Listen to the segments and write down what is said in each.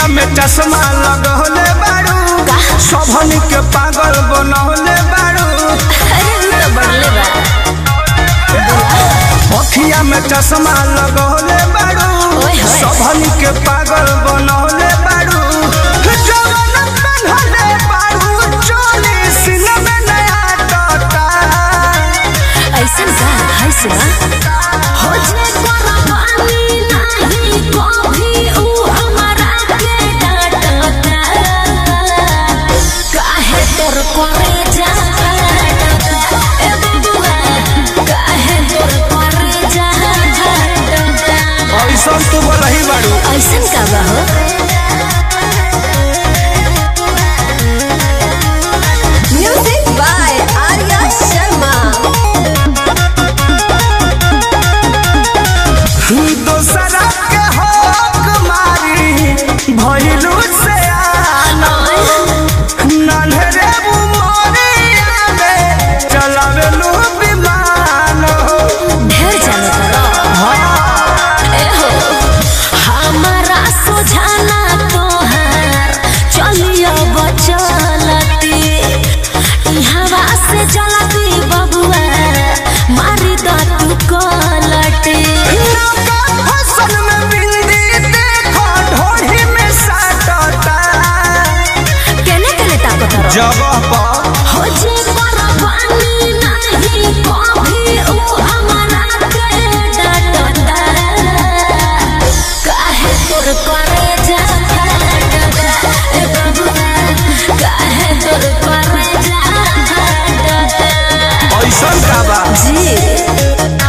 में चश्मा लगौले बारू सबन के पागल बनौले बारू अरे उ तो बढ़ले बा अखिया में चश्मा लगौले बारू ओए होए। सबन के पागल बनौले बारू जवन बनौले बारू चोली सीने में नया टोटा ऐसन का है से बा हो जे कुर्बानी नहीं कभी उ हमारा के डांटता काहे तोर करे जा ए बबुआ काहे तोर करे जा ऐसा तू बोलही बारू ऐसन का बा हो म्यूजिक बाय आर्या शर्मा दोसरा के हक मारी भइलू से आना नन्हरे उमरिया में चलावेलू विमान ढेर जाने करो ए हो हमारा सुझाना तोहार चलियो बचलती ई हवा से जलती बबुआ मारी द तू कलटी नौका फसल में बिंदी देखो ढोढ़ी में साटता केने केने ताकत रहो जगह पर हो जे कुर्बानी नहीं कभी उ हमारा के डांटता काहे तोर करे जा डांटता ए बबुआ काहे तोर करे जा डांटता ऐसा का बा जी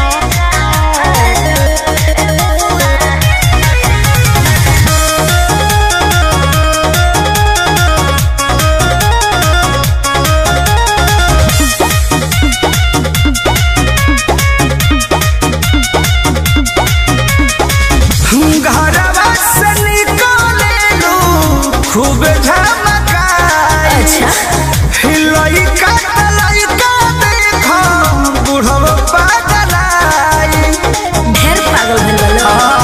घरवा से निकलेलू खूब झमकाई अच्छा लइका त लइका देखो बुढ़व पागलाई ढेर पागल भइल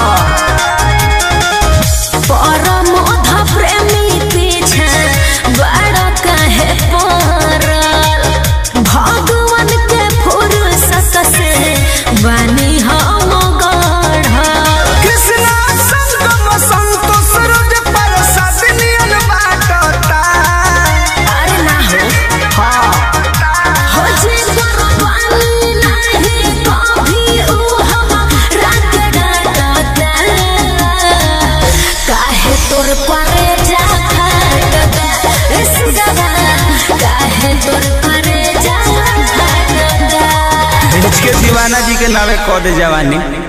बा परम प्रेमी पीछे बड़ा काहे पड़ल भगवान के फुर्सत से बनी हम गढ़ल कृष्णा संगम संतोष रोज प्रसाद नियन बाटता अरे ना हो हो जे कुर्बानी नहीं कभी उ हमारा के डांटता काहे तोर करे जा खटता ए सुगवा काहे तोर करे जा खटता के दीवाना जी के नावे कह दे जवानी